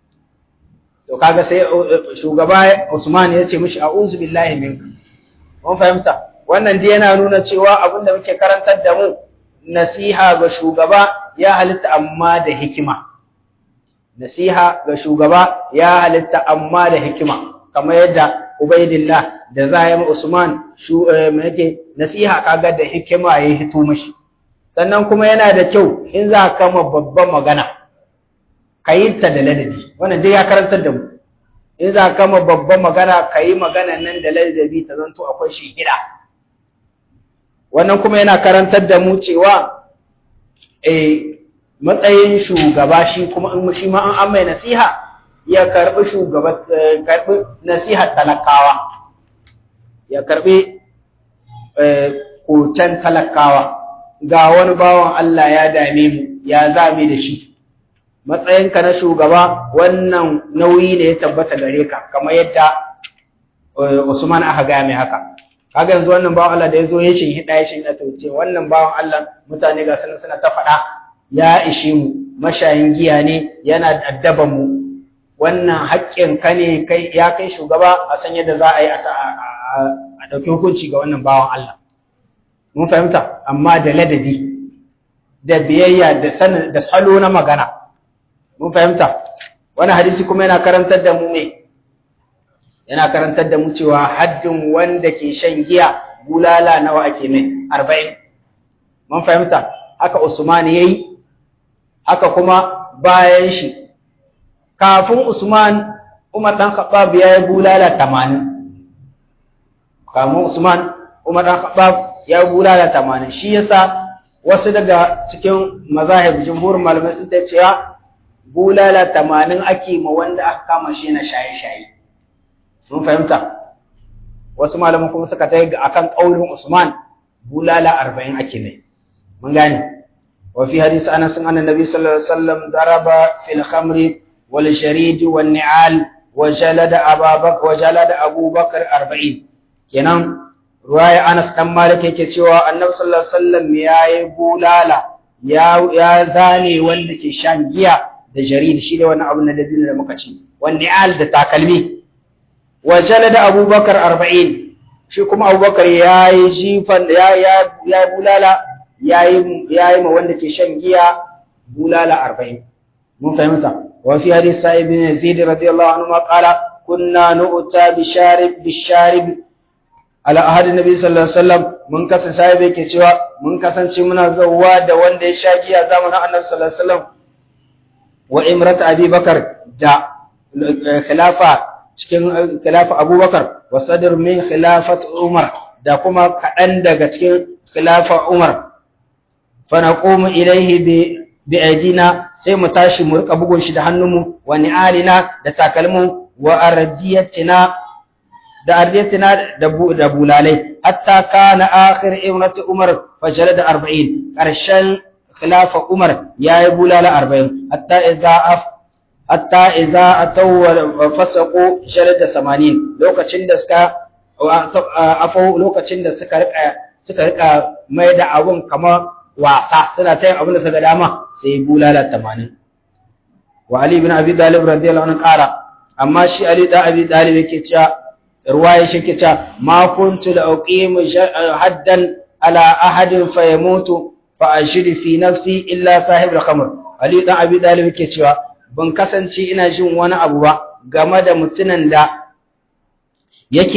to kaga sai shugaba Usman ya ce mishi a'udhu billahi minka mun fahimta wannan dai yana nuna cewa abinda muke karantar da mu nasiha ga shugaba ya halitta amma da hikima nasiha ga shugaba ya halitta amma da hikima kamar yadda Ubaidillah da Zayim Usman shu yake nasiha kaga da hikima ya hito mishi sannan kuma yana da kyau in za ka kama babban magana kayi ta da ladabi wannan dai ya karantar da mu in za ka kama babban magana kayi magana nan da ladabi ta zanto akwai shi gida wannan kuma yana karantar da mu cewa eh matsayin shugaba shi kuma in shi ma an mai nasiha ya karbi shugaba karbi nasihar talakawa ya karbi koken talakawa ga wani bawan Allah ya dame mu ya zame da shi matsayinka na shugaba wannan nauyi ne ya tabbata gare ka kamar yadda Usman aka ga mai haka kaga yanzu wannan bawan Allah da ya zo ya shin hida ya shin ta wuce wannan bawan Allah mutane ga sanin suna ta faɗa ya ishe mu mashayin giya ne yana addaban mu wannan haƙƙin ka ne kai ya kai shugaba a san yadda za a yi a ɗauki hukunci ga wannan bawan Allah mun fahimta amma da ladabi da biyayya da sanin da salo na magana mun fahimta wani hadisi kuma yana karantar da mu me yana karantar da mu cewa haddin wanda ke shan giya bulala nawa ake mai arba'in mun fahimta haka Usman yayi haka kuma bayan shi kafin Usman Umar dan Khattab ya yi bulala 80 kafin Usman Umar dan Khattab ya yi bulala 80 shi yasa wasu daga cikin mazahib jumhur malamai sun ta cewa bulala 80 ake ma wanda aka kama shi na shaye-shaye mun fahimta wasu malaman kuma suka ta akan kaulin Usman bulala 40 ake mai mun gane وفي حديث أنس أن النبي صلى الله عليه وسلم ضرب في الخمر والشريد والنعال وجلد أبا بكر وجلد أبو بكر أربعين kenan ruwaya Anas dan Malik yake cewa Annabi sallallahu alaihi wasallam yayi bulala ya ya zane wanda ke shan giya da jarid shi da wannan abun da dabino da muka ci wani al da takalmi wa jalada Abu Bakar 40 shi kuma Abu Bakar yayi jifan ya ya ya bulala yayi yayi ma wanda ke shan giya bulala 40 mun fahimta wa fi hadith Sa'ib bin Yazid radiyallahu anhu ma qala kunna nu'ta bi sharib bi sharib ala ahadi nabi sallallahu alaihi wasallam mun kasance sai yake cewa mun kasance muna zawwa da wanda ya sha giya zamanin annabi sallallahu alaihi wasallam wa imrat abi bakar da khilafa cikin khilafa abubakar wa sadr min khilafat umar da kuma kadan daga cikin khilafa umar fa naqumu ilayhi bi bi aidina sai mu tashi mu rika bugun shi da hannunmu wa ni'alina da takalmu wa ardiyatina da ardiyatina da da bulalai hatta kana akhir imrati umar fajalada 40 karshen khilafa umar yayi bulala 40 hatta idza af hatta idza ataw wa fasaqu jalada 80 lokacin da suka afau lokacin da suka rika suka rika mai da abun kamar wasa suna ta yin abin da suka dama sai bulala 80 wa ali ibn abi talib radiyallahu anhu qala amma shi ali da abi talib yake cewa ruwaya shi ke cewa ma kuntu la uqimu haddan ala ahadin fa yamutu fa ashidu fi nafsi illa sahib al-khamr ali dan abi talib yake cewa ban kasance ina jin wani abu ba game da mutunan da yake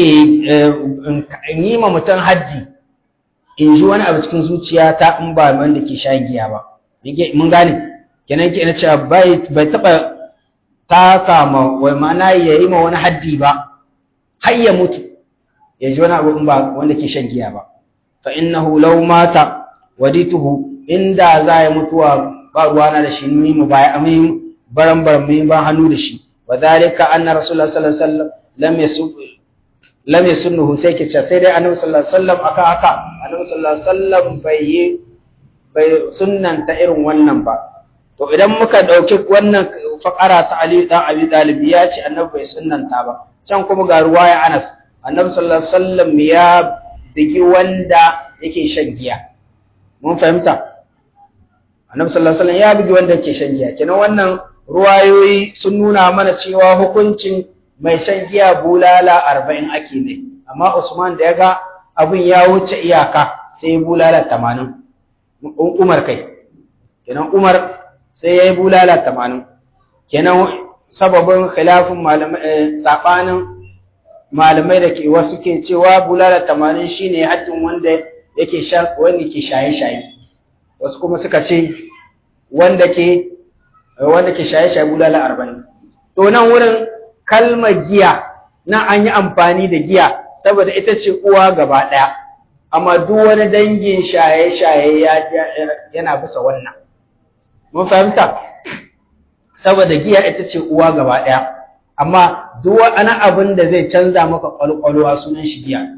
yi ma mutum haddi in ji wani abu cikin zuciyata in ba wanda ke shan giya ba mun gane kenan ke cewa bai bai taba ta kama wai ma'ana ya yi ma wani haddi ba har ya mutu ya ji wani abu in ba wanda ke shan giya ba fa innahu law mata wadituhu inda za ya mutuwa ba ruwana da shi ni mu baya amin baran baran mun ba hannu da shi wa zalika anna rasulullah sallallahu alaihi wasallam lam yasub lam yasunnuhu sai ke ce sai dai annabi sallallahu alaihi wasallam aka haka annabi sallallahu alaihi wasallam bai yi bai sunnanta irin wannan ba to idan muka dauki wannan fakara ta Ali dan Abi Talib ya ce annabi bai sunnanta ba can kuma ga ruwaya Anas annabi sallallahu alaihi wasallam ya bigi wanda yake shan giya mun fahimta annabi sallallahu alaihi wasallam ya bigi wanda yake shan giya kenan wannan ruwayoyi sun nuna mana cewa hukuncin mai shan giya bulala arba'in ake ne amma Usman da ya ga abin ya wuce iyaka sai ya bulala tamanin Umar kai kenan Umar sai ya yi bulala tamanin kenan sababin khilafin malamai sabanin malamai da ke wasu ke cewa bulala tamanin shine haddin wanda yake sha wanda ke shaye-shaye wasu kuma suka ce wanda ke wanda ke shaye-shaye bulala arba'in to nan wurin kalmar giya na an yi amfani da giya saboda ita ce uwa gaba ɗaya amma duk wani dangin shaye-shaye yana bisa wannan mun fahimta saboda giya ita ce uwa gaba ɗaya amma duk wani abin da zai canza maka ƙwalƙwalwa sunan shi giya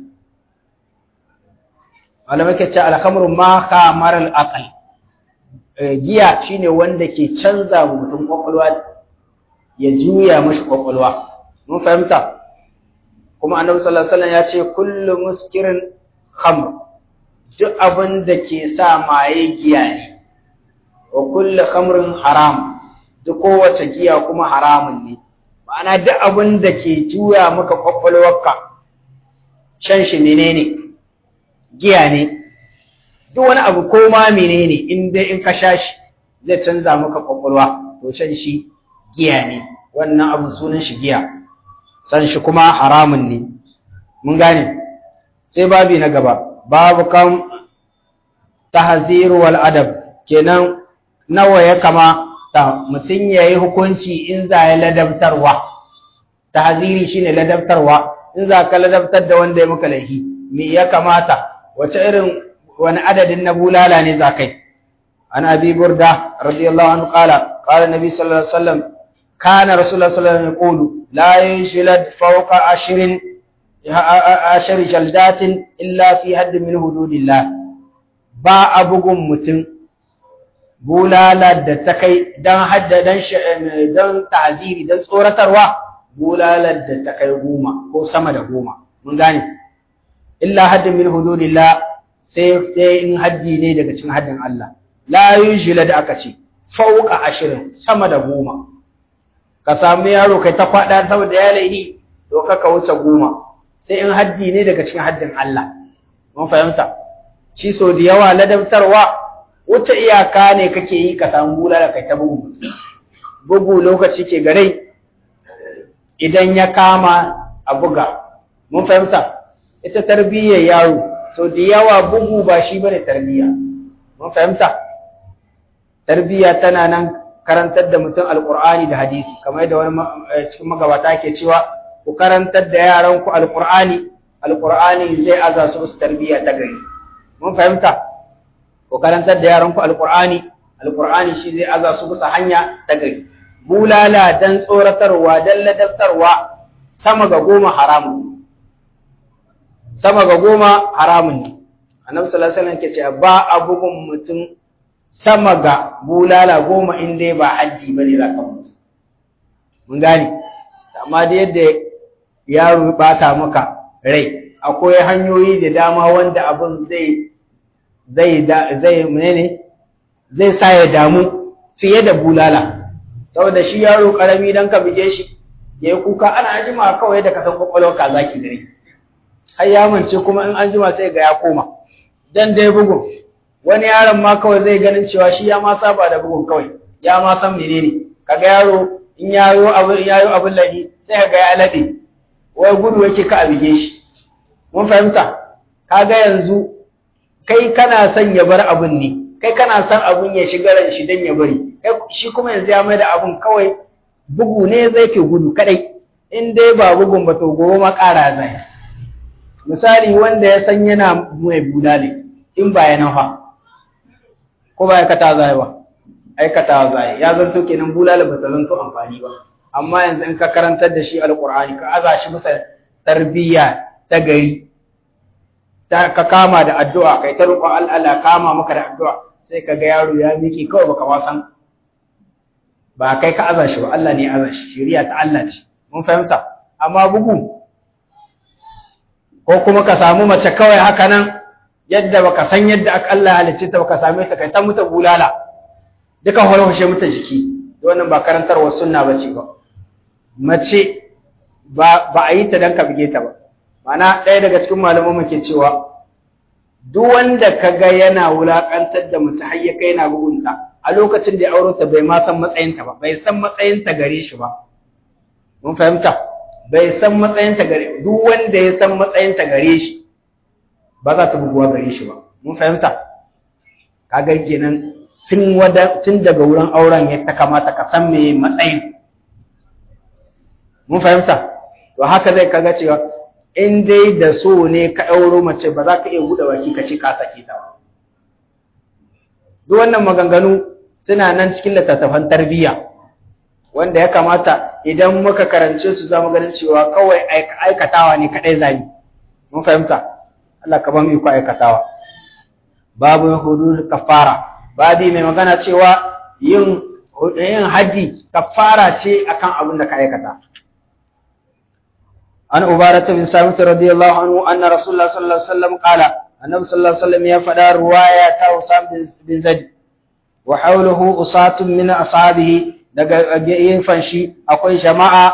malamai ke ce alhamru ma kamar al'aqal giya shine wanda ke canza wa mutum ƙwaƙwalwa ya juya mashi ƙwaƙwalwa mun fahimta kuma annabi sallallahu alaihi wasallam ya ce kullu muskirin khamr duk abin da ke sa maye giya ne wa kullu khamrin haram duk kowace giya kuma haramun ne ma'ana duk abin da ke juya maka ƙwaƙwalwarka shan shi menene giya ne duk wani abu ko ma menene in dai in ka sha shi zai canza maka ƙwaƙwalwa to shan shi giya ne wannan abu sunan shi giya san shi kuma haramun ne mun gane sai babi na gaba babu kan tahziru wal adab kenan nawa ya kama ta mutum yayi hukunci in za ya ladabtarwa tahziri shine ladabtarwa in za ka ladabtar da wanda ya maka laifi me ya kamata wace irin wani adadin na bulala ne za kai an abi burda radiyallahu anhu qala qala nabi sallallahu alaihi wasallam كان رسول الله صلى الله عليه وسلم يقول لا ينشلد فوق عشر عشر جلدات إلا في حد من حدود الله ba a bugun mutum bulala da ta kai don hadda don ta'aziri don tsoratarwa bulalar da ta kai goma ko sama da goma mun gane illa haddin min hududillah sai dai in haddi ne daga cikin haddin Allah la yujila da aka ce fauka ashirin sama da goma ka samu yaro kai ta faɗa saboda ya laihi to ka wuce goma sai in haddi ne daga cikin haddin Allah mun fahimta shi so da yawa ladabtarwa wuce iyaka ne kake yi ka samu bulala kai ta bugu bugu lokaci ke gare idan ya kama a buga mun fahimta ita tarbiyyar yaro so da yawa bugu ba shi bane tarbiyya mun fahimta tarbiyya tana nan karantar da mutum alqur'ani da hadisi kamar yadda wani cikin magabata ke cewa ku karantar da yaran ku alqur'ani alqur'ani zai aza su su tarbiyya ta gari mun fahimta ku karantar da yaran ku alqur'ani alqur'ani shi zai aza su bisa hanya ta gari bulala dan tsoratarwa dan ladabtarwa sama ga goma haramun sama ga goma haramun ne annabi sallallahu alaihi wasallam ke cewa ba abugun mutum sama ga bulala goma in dai ba haji bane za ka mutu mun gane amma da yadda yaro bata maka rai akwai hanyoyi da dama wanda abun zai zai zai menene zai sa ya damu fiye da bulala saboda shi yaro karami dan ka bige shi yayi kuka ana jima kawai da ka san kokolon ka zaki dare har ya mance kuma in an jima sai ga ya koma dan dai bugun wani yaron ma kawai zai ganin cewa shi ya ma saba da bugun kawai ya ma san menene kaga yaro in yayo abin yayo abin ladi sai kaga ya lade wai gudu yake ka abige shi mun fahimta kaga yanzu kai kana son ya bar abin ne kai kana son abin ya shiga ran shi dan ya bari kai shi kuma yanzu ya mai da abin kawai bugu ne zai ke gudu kadai in dai ba bugun ba to gobe ma ƙara zai misali wanda ya san yana mai budale in ba ya nafa ko ba aikata zai ba aikata zai ya zanto kenan bulala ba ta zanto amfani ba amma yanzu in ka karantar da shi alqur'ani ka aza shi masa tarbiyya ta gari ta ka kama da addu'a kai ta roƙon Allah kama maka da addu'a sai ka ga yaro ya miki kawai baka wasan ba kai ka aza shi ba Allah ne ya aza shi shari'a ta Allah ce mun fahimta amma bugu ko kuma ka samu mace kawai haka nan yadda baka san yadda Allah ya halicce ta baka same ta kai ta muta bulala duka horoshe mata jiki wannan ba karantarwar sunna bace ba mace ba ba a yi ta dan ka bige ta ba mana ɗaya daga cikin malaman mu ke cewa duk wanda kaga yana wulakantar da mace har ya kai yana bugunta a lokacin da ya auro ta bai ma san matsayinta ba bai san matsayinta gare shi ba mun fahimta bai san matsayinta gare duk wanda ya san matsayinta gare shi ba za ta buguwa gare shi ba mun fahimta kaga kenan tun wada tun daga wurin auren ya ta kamata ka san me matsayin mun fahimta to haka zai kaga cewa in dai da so ne ka auro mace ba za ka iya buɗe baki ka ce ka sake ta ba duk wannan maganganu suna nan cikin littattafan tarbiyya wanda ya kamata idan muka karance su zamu ganin cewa kawai aikatawa ne kadai zami mun fahimta Allah ka ba mu iko aikatawa babu hudud kafara babi mai magana cewa yin yin haji kafara ce akan abin da ka aikata an ubarat bin samit radiyallahu anhu anna rasulullah sallallahu alaihi wasallam qala annabi sallallahu alaihi wasallam ya faɗa ruwaya ta usam bin zaid wa hawluhu usatun min ashabihi daga gefen shi akwai jama'a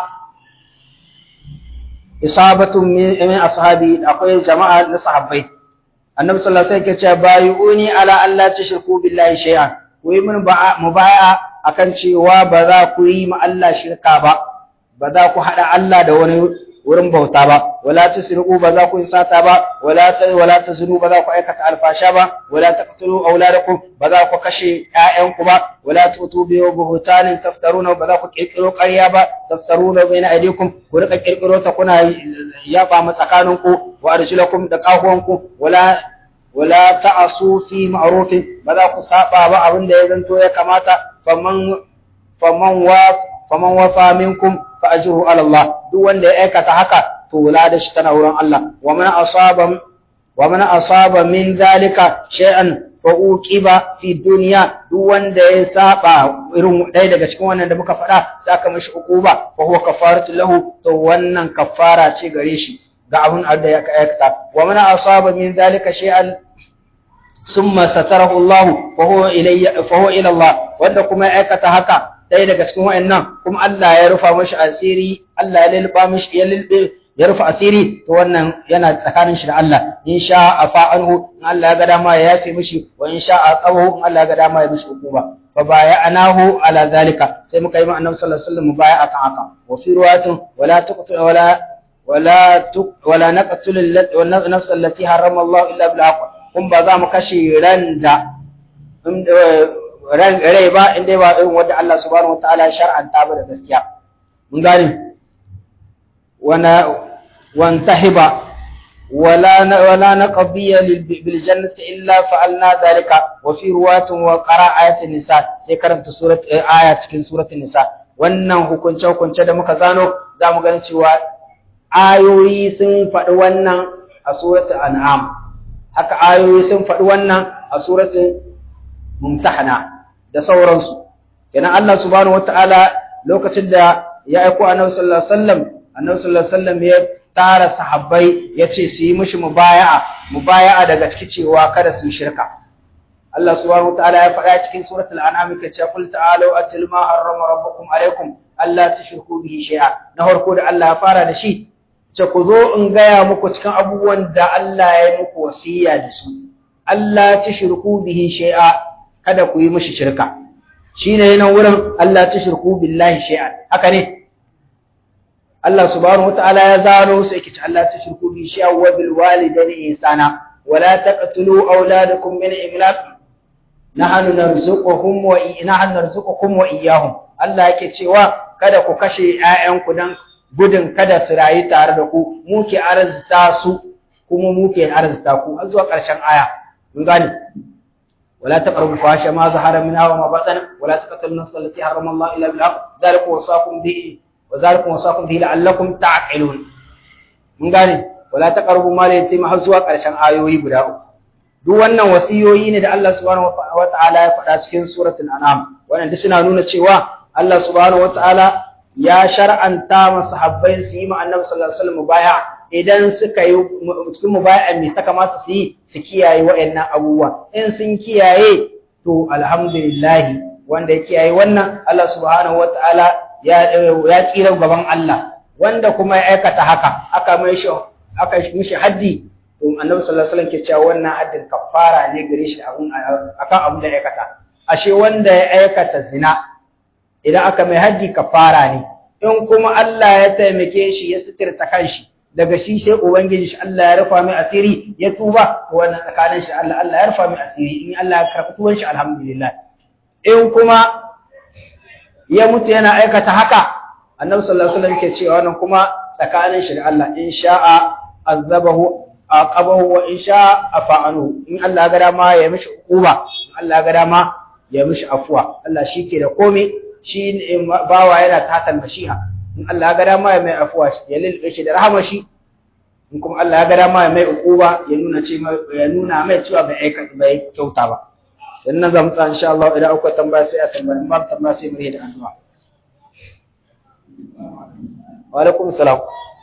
isabatun min ashabi akwai jama'a na sahabbai annabi sallallahu alaihi wasallam ya ce bayuni ala alla tushriku billahi shay'an ku yi min mubaya akan cewa ba za ku yi ma Allah shirka ba ba za ku hada Allah da wani wurin bauta ba wala tusriqu ba za ku sata ba wala ta wala tazunu ba za ku aikata alfasha ba wala taqtulu auladakum ba za ku kashe ƴaƴanku ba wala tutu bi buhtanin taftaruna ba za ku kirkiro ƙarya ba taftaruna baina aydikum ku rika kirkiro ta kuna yaba ma tsakaninku wa arjulakum da kahuwanku wala wala ta'asu fi ma'rufin ba za ku saba ba abin da ya zanto ya kamata faman faman wa faman wafa minkum fa ajruhu ala Allah duk wanda ya aikata haka to da shi tana wurin Allah wa man asaba wa man asaba min zalika shay'an fa uqiba fi dunya duk wanda ya saba irin ɗaya daga cikin wannan da muka faɗa saka mishi uquba fa huwa kafaratu lahu to wannan kafara ce gare shi ga abun da ya aikata wa man asaba min zalika shay'an summa satarahu Allah fa huwa ilayya fa huwa ila Allah wanda kuma ya aikata haka ɗaya daga cikin wa'annan kuma Allah ya rufa mashi asiri Allah ya lulba mashi ya lulbe ya rufa asiri to wannan yana tsakanin shi da Allah in sha afa anhu in Allah ya ga dama ya yafe mishi wa in sha aqahu in Allah ya ga dama ya mishi hukuma fa bayanahu ala zalika sai muka yi ma annabi sallallahu alaihi wasallam baya akan haka wa fi riwayatin wala tuqtu wala wala tuq wala naqtul nafs allati harrama Allah illa bil haqq kun ba za mu kashe ran da rai ba inda ba irin wanda Allah subhanahu wataala ya shar'anta ba da gaskiya mun gane wana wantahiba wala wala naqdiya bil jannati illa fa'alna dhalika wa fi ruwatin wa qara ayatin nisa sai karanta surat aya cikin suratul nisa wannan hukunce hukunce da muka zano zamu ganin cewa ayoyi sun faɗi wannan a suratul an'am haka ayoyi sun faɗi wannan a suratul mumtahana da sauransu kenan Allah subhanahu wataala lokacin da ya aiko annabi sallallahu alaihi wasallam annabi sallallahu alaihi wasallam ya tara sahabbai yace su yi mishi mubaya'a mubaya'a daga cikin cewa kada su shirka Allah subhanahu wataala ya faɗa cikin suratul an'am yake cewa qul ta'alu atil ma harrama rabbukum alaikum alla tushriku bihi shay'a na farko da Allah ya fara da shi ce ku zo in gaya muku cikin abubuwan da Allah ya yi muku wasiya da su Allah tushriku bihi shay'a kada ku yi mishi shirka shine yana wurin Allah tushriku billahi shay'an haka ne Allah subhanahu wataala ya zano su yake ce Allah tushriku bihi shay'an wa bil walidayni ihsana wala taqtulu awladakum min imlaq nahnu narzuquhum wa nahnu narzuqukum wa iyyahum Allah yake cewa kada ku kashe ƴaƴanku dan gudun kada su rayu tare da ku mu ke arzita su kuma mu ke arzita ku har zuwa ƙarshen aya mun gane ولا تقربوا الفحش ما ظهر منها وما بطن ولا تقتلوا النفس التي حرم الله الا بالحق ذلك وصاكم به وذلك وصاكم به لعلكم تعقلون mun gane wala taqrabu mal yatim har zuwa ƙarshen ayoyi guda uku duk wannan wasiyoyi ne da Allah subhanahu wataala ya faɗa cikin suratul an'am wannan duk suna nuna cewa Allah subhanahu wataala ya shar'anta masahabbai su yi ma annabi sallallahu alaihi wasallam baya idan suka yi cikin mubaya'a me ta kamata su yi su kiyaye waɗannan abubuwa in sun kiyaye to alhamdulillah wanda ya kiyaye wannan Allah subhanahu wataala ya ya tsira gaban Allah wanda kuma ya aikata haka aka mai shi aka mishi haddi to annabi sallallahu alaihi wasallam ke cewa wannan haddin kafara ne gare shi abun akan abun da ya aikata ashe wanda ya aikata zina idan aka mai haddi kafara ne in kuma Allah ya taimake shi ya sitirta kanshi daga shi sai ubangiji shi Allah ya rufa mai asiri ya tuba to wannan tsakanin shi Allah Allah ya rufa mai asiri in Allah ya karɓi tuwan shi alhamdulillah in kuma ya mutu yana aikata haka annabi sallallahu alaihi wasallam ke cewa wannan kuma tsakanin shi da Allah in sha'a azabahu aqabahu wa in sha'a afa'anuhu in Allah ya ga dama ya mishi hukuma in Allah ya ga dama ya mishi afwa Allah shi ke da komai shi bawa yana tatan mashiha in Allah ya ga dama ya mai afuwa ya lilbe shi da rahama shi in kuma Allah ya ga dama ya mai ukuba ya nuna ce ya nuna mai cewa bai aika bai kyauta ba dan nan zamu tsaya insha Allah idan akwai tambaya sai a tambaya in ba tambaya sai mu yi da addu'a wa alaikum salam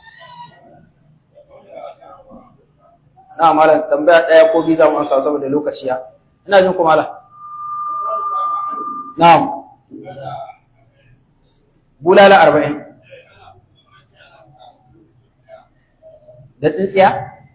na malam tambaya daya ko biyu za mu ansa saboda lokaci ya ina jin ku malam na'am bulala arba'in da tsintsiya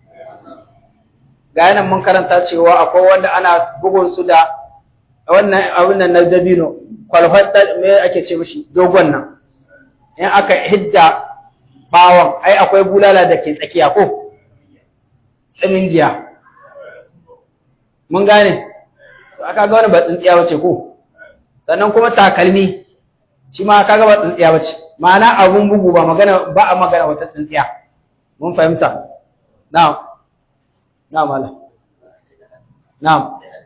ga yanan mun karanta cewa akwai wanda ana bugun su da wannan abin nan na dabino kwalfatta me ake ce mishi dogon nan in aka hidda bawon ai akwai bulala da ke tsakiya ko tsamin giya mun gane aka ga wani ba tsintsiya bace ko sannan kuma takalmi shi ma kaga ba tsintsiya bace ma'ana abun bugu ba magana ba a magana wata tsintsiya mun fahimta na'am na'am ala na'am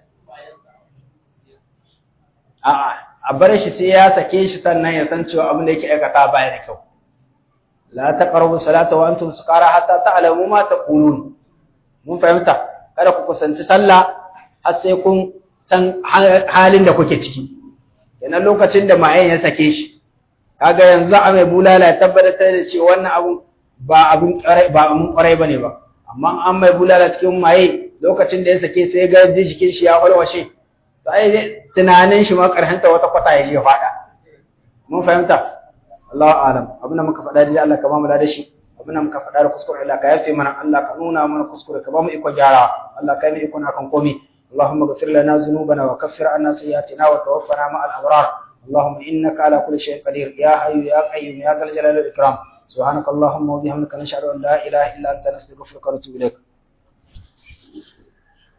a'a a bar shi sai ya sake shi sannan ya san cewa abin da yake aikata baya da kyau la taqrabu salata wa antum sukara hatta ta'lamu ma taqulun mun fahimta kada ku kusanci sallah har sai kun san halin da kuke ciki yana lokacin da mayen ya sake shi kaga yanzu a mai bulala ya tabbatar da cewa wannan abun ba abun kwarai ba abun kwarai bane ba amma an mai bulala cikin maye lokacin da ya sake sai ga jikin shi ya walwashe sai tunanin shi ma karhanta wata kwata ya je faɗa mun fahimta Allahu a'lam abin da muka faɗa dai Allah ka ba mu da shi abin da muka faɗa da kuskure Allah ka yafe mana Allah ka nuna mana kuskure ka ba mu iko gyara Allah ka yi iko na kan komai اللهم اغفر لنا ذنوبنا وكفر عنا سيئاتنا وتوفنا مع الأبرار اللهم إنك على كل شيء قدير يا حي يا قيوم يا ذا الجلال والإكرام سبحانك اللهم وبحمدك نشهد أن لا إله إلا أنت نستغفرك ونتوب إليك